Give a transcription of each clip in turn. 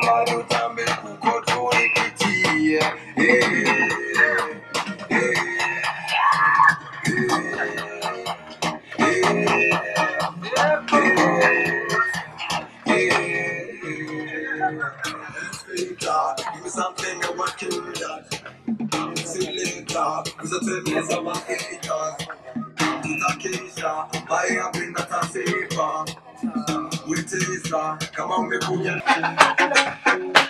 badutambe kuko turikitiye Give me something I want to do that. See you later. Cause I tell me some of it does. Tutakesha, I have been at a safer. We taste Come on, me put your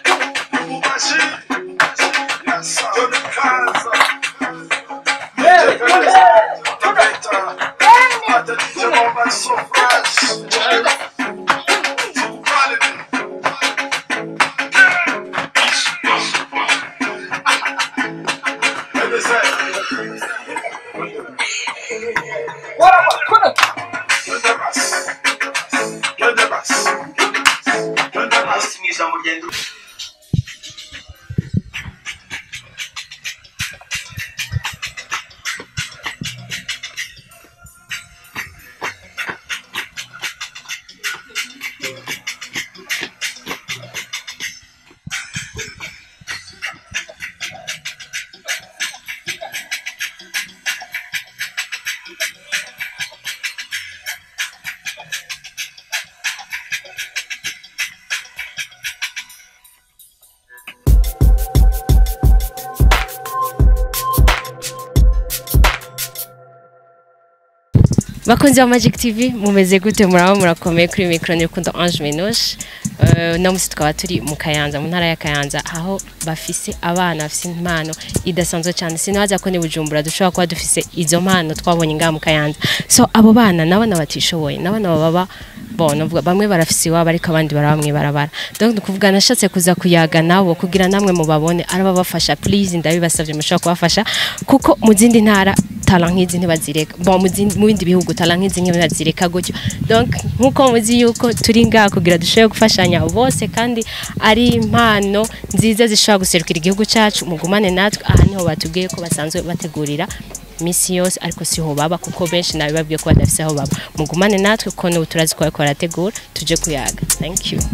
bakunzi ba Magic TV mumeze gute muraba murakomeye kuri micro ni rukundo Ange Menoshe uh, no musi tukaba turi mu Kayanza mu ntara ya Kayanza aho bafise abana bafise impano idasanzwe cyane sinabaza ko ni Bujumbura dushobora kuba dufise izo mpano twabonye ngaha mu Kayanza so abo bana nabana batishoboye nabana baba bon novuga bamwe barafise iwabo ariko abandi barabamwe barabara donc ni kuvuga nashatse kuza kuyaga nabo kugira namwe mubabone arababafasha please ndabibasavye mushobora kubafasha kuko mu zindi ntara tala nk'izi ntibazireka bon mu zindi- mu bindi bihugu tala nk'izi ntibazireka gutyo donc nkuko muzi yuko turi ngaha kugira dushobore gufashanya bose kandi ari impano nziza zishobora guserukira igihugu cyacu mugumane natwe aha niho batubwiye ko basanzwe bategurira misi yose ariko siho baba kuko benshi nabibabwiye ko badafise aho baba mugumane natwe kuko n'ubu turazi ko bariko barategura tuje kuyaga thank you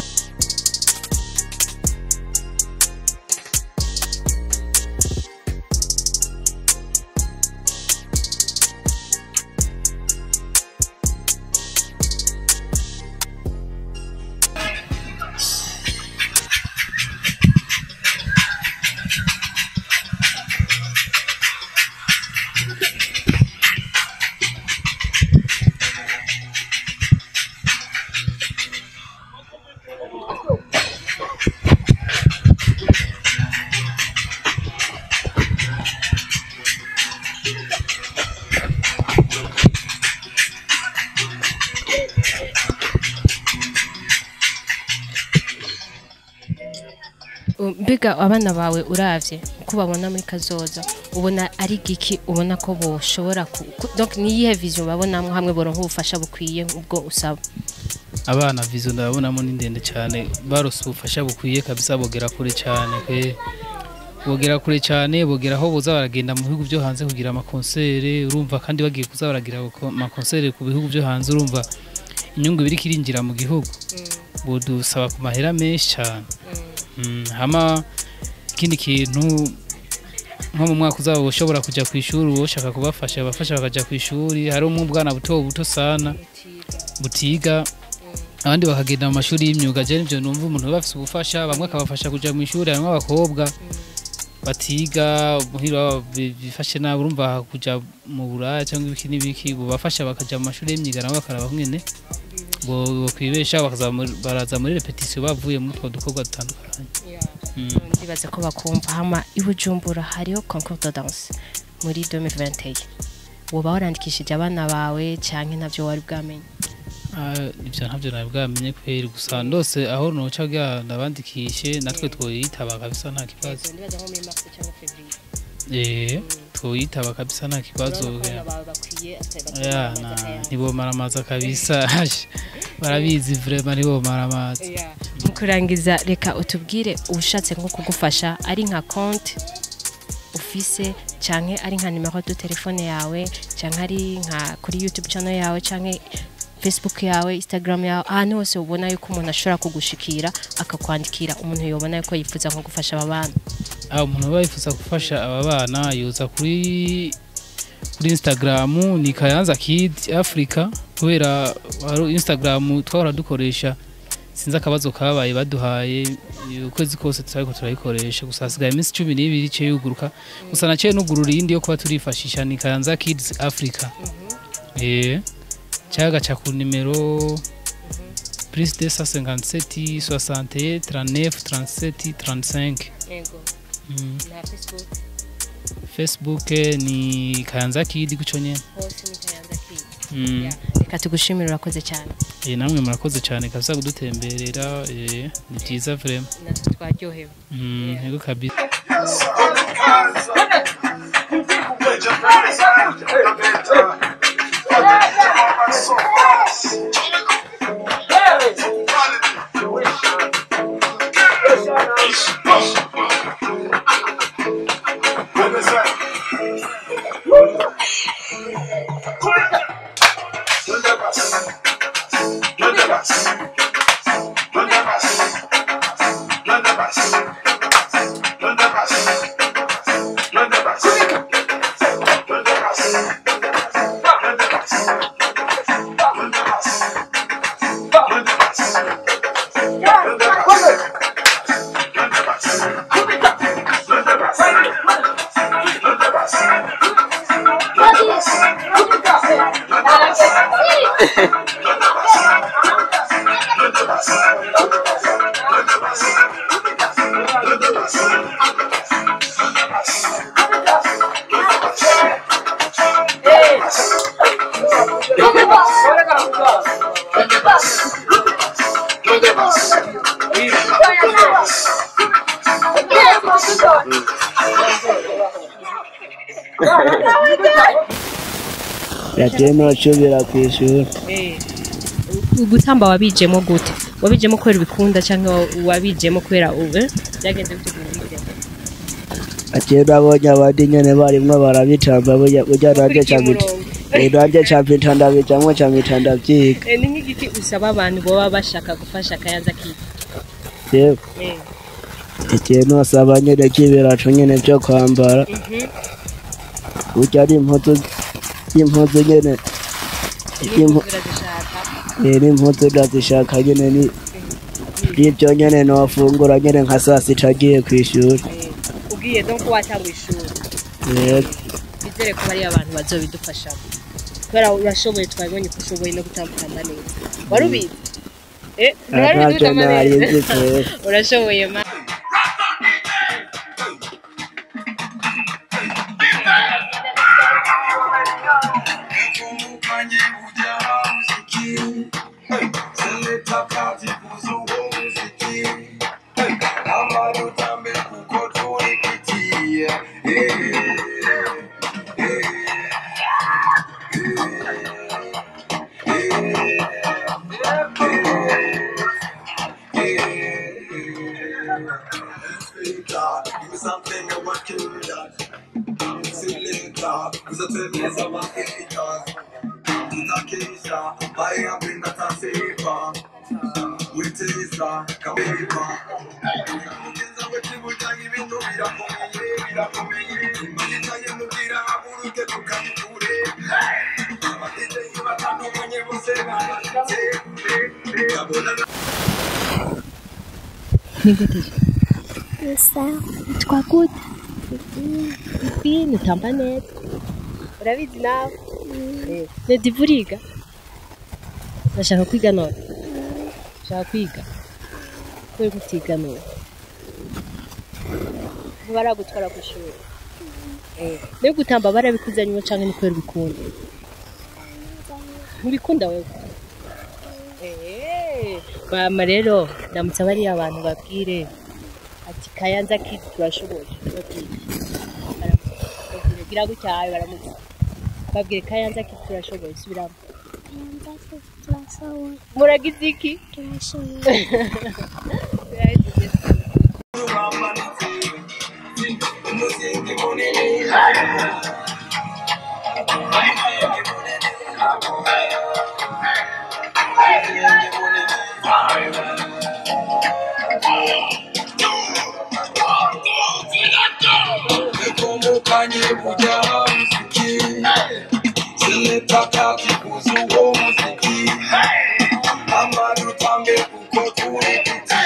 mbega abana bawe uravye uko babona muri kazoza ubona ari giki ubona ko boshobora ku- ku- donc niyihe vision babonamwo hamwe boronka ubufasha bukwiye ubwo usaba abana vizo ndabonamo ni ndende cyane barose ubufasha bukwiye kabisa bogera kure cyane pe bogera kure cyane bogera aho boza baragenda mu bihugu byo hanze kugira amakonsere urumva kandi bagiye kuza baragira ako- amakonsere ku bihugu byo hanze urumva inyungu biri kirinjira mu gihugu budusaba ku mahera menshi cyane Mm, hama ikindi kintu nko mu mwaka uzaba ushobora kujya ku ishuri ushaka kubafasha abafasha bakajya ku ishuri hari umwana buto buto sana butiga abandi bakagenda mu mashuri y'imyuga je nivyo numva umuntu bafise ubufasha bamwe akabafasha kuja mu ishuri harimwo abakobwa batiga muhira baba bi- bifashe nabi urumva kuja mu buraya cyangwa ibiki n'ibiki bubafasha bakaja mu mashuri y'imyuga nabo bakaraba nyene bo bokwibesha bakaza muri- baraza muri repetition bavuye muri utwo dukorwa dutandukanye Mm. ndibaza ko bakumva hama i Bujumbura hariho concours de danse muri 2021 woba warandikishije abana bawe canke navyo wari bwamenye Ah, ivyo ntabyo nari bwamenye kweri gusa ndose aho noca bwa ndabandikishe natwe twoyitaba kabisa nta kibazo ndibaza nko muri mars canke fevrier eh twoyitaba kabisa nta kibazo abana bawe bakwiye ya na ntibomara amazi kabisa Hash, barabizi vrema ntibomara amazi mu kurangiza reka utubwire ushatse nko kugufasha ari nka konti ufise canke ari nka nimero de telefone yawe canke ari nka kuri youtube channel yawe canke facebook yawe instagram yawe ahantu hose ubona yuko umuntu ashobora kugushikira akakwandikira umuntu yobona yuko yifuza nko gufasha aba bana aho umuntu aba yifuza gufasha aba bana yoza kuri kuri instagram ni kayanza kid africa kubera hari instagram twahora dukoresha sinzi akabazo kabaye baduhaye ukwezi kose turariko turayikoresha gusa hasigaye iminsi cumi n'ibiri ice yuguruka gusa naciye nugurura iyindi yo kuba turifashisha ni kayanza kids africa eh cyaga ca ku nimero plus 257 61 39 37 35 yego mm. na facebook facebook eh, ni kayanza kid guco nyene hose ni kayanza kid mm. reka tugushimire urakoze cyane eh, namwe murakoze cyane kabisa kudutemberera eh, ni byiza vraiment natwe twaryohewe mm, yego kabisa yagiye ntacubira ku ishuri gutamba wabijemo gute wabijemo kubera ubikunda cyangwa wabijemo kubera ubu byagenze bite kugira ngo ubijemo ati nabonye abandi nyene barimwo barabitamba burya burya nanje camita nanje campita ndabijamwo campita ndavyiga Eh, ni nk'igiti usaba abantu baba bashaka gufasha akayaza kiwe yewe ikintu asaba nyene k'ibiraco nyene vyo kwambara burya ari impuzu impuzu nyene impu- eh, n'impuzu ndazishaka nyene ni nivyo nyene nofungura nyene nka saa sita agiye kw'ishuri ubwiye no ko watanga ishuri yego bizere ko bariya abantu bazobidufashamo kubera urashoboye twabibonye ko ushoboye no gutambukana neza wari ubizi Eh, ntiwari ubizi ntacyo gutamba nari neza? nzi kwera urashoboye ma Kumukanye ujya muziki Seleta kati kuzuwo muziki Amarutambe kuko tulipitie God, give me something I want to do that. See you later, cause I tell me some of haters. tutakesha ambaye apenda tasepa witeza kabepa kugeza wekibutanyi ibintu birakomeye birakomeye imanitaye mubwira haguruke tukabiture abategeyi batandukanye bose barashitse kabona Twa gute ifi nutamba neza urabizi nawe Eh, nedi buriga ndashaka kwiga none ndashaka kwiga kubera ko utiga none ntibaragutwara ku ishuri Eh, niyo gutamba barabikuzanyemo cyangwa ni kubera ubikunda ntibikunda wewe Eh, mama rero ndamutse bariya abantu babwire ati kayanza kidi turashoboye babwire Baramutse. gira gutyaye baramutse babwire kayanza kidi turashoboye subiramo muragize iki umuzingi munini Nikumukanye burya muziki Sinitaka kibuza uwo muziki Amadutambe kuko turi kuti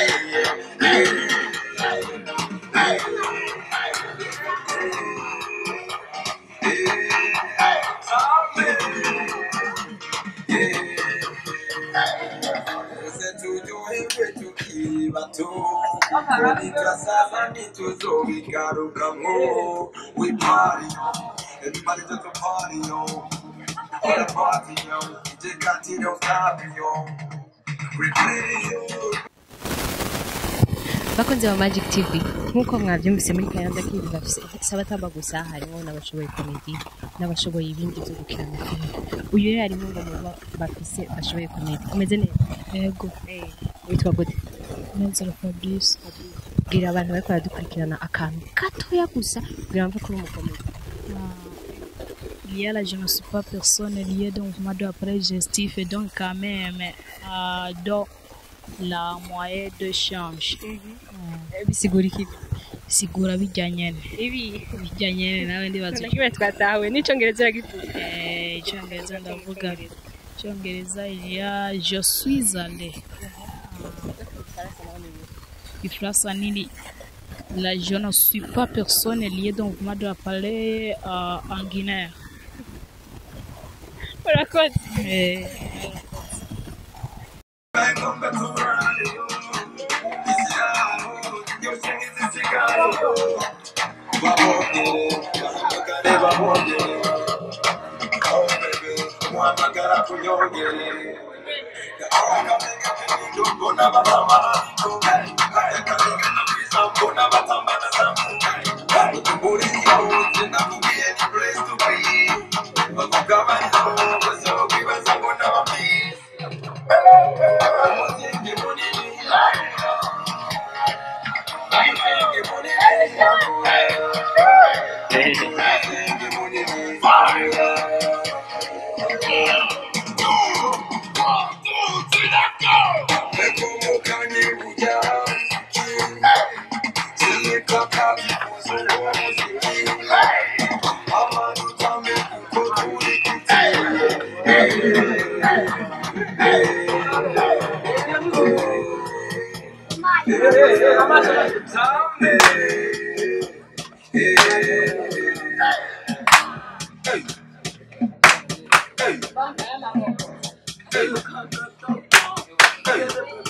Ese turyoherwe tukiri bato Nitwasaza ntituzobigarukamwo We party yo Everybody just a party yo All the party yo DJ Kati don't stop yo Replay yo bakunze ba magic tv nk'uko mwabyumvise muri kayanza kivu bafise sabatamba gusa harimo n'abashoboye komedi n'abashoboye ibindi byo gukina amafilime uyu rero harimo ngo muba bafise bashoboye komedi umeze neza yego witwa gute nenzero fabrice bwira abantu bariko baradukurikirana akantu gatoya gusa kugira ngo ko uri umukomedi lié à la je ne suis pas personne lié donc moi de après gestif et donc quand même euh, dans la moyenne de change bisigura iki sigura bijyanye ibi bijyanye nawe ndibaza na kimwe twatawe n'icongereza uragivuga Eh, icyongereza ndavuga icyongereza ya je suis allé ifaransa nini la je ne suis pas personne lié donc moi de parler euh, en Guinée urakoze Eh, Ngombe turare yo Isiyaho Yose ngizisigayo Babongere Bahamagare babongere Oh baby Muhamagara kunyongere Akamega kenindo mbona batama Akamega na visa mbona batama na samu Utumburi yo Sinakubwiye ni place to be Bakugabanya Bazobibaza mbona bamisi Umuzingi munini Umuzingi munini Umuzingi munini Nikumukanye burya Sinitaka kibuza uwo muziki Amadutambe kuko turi kuti Hey.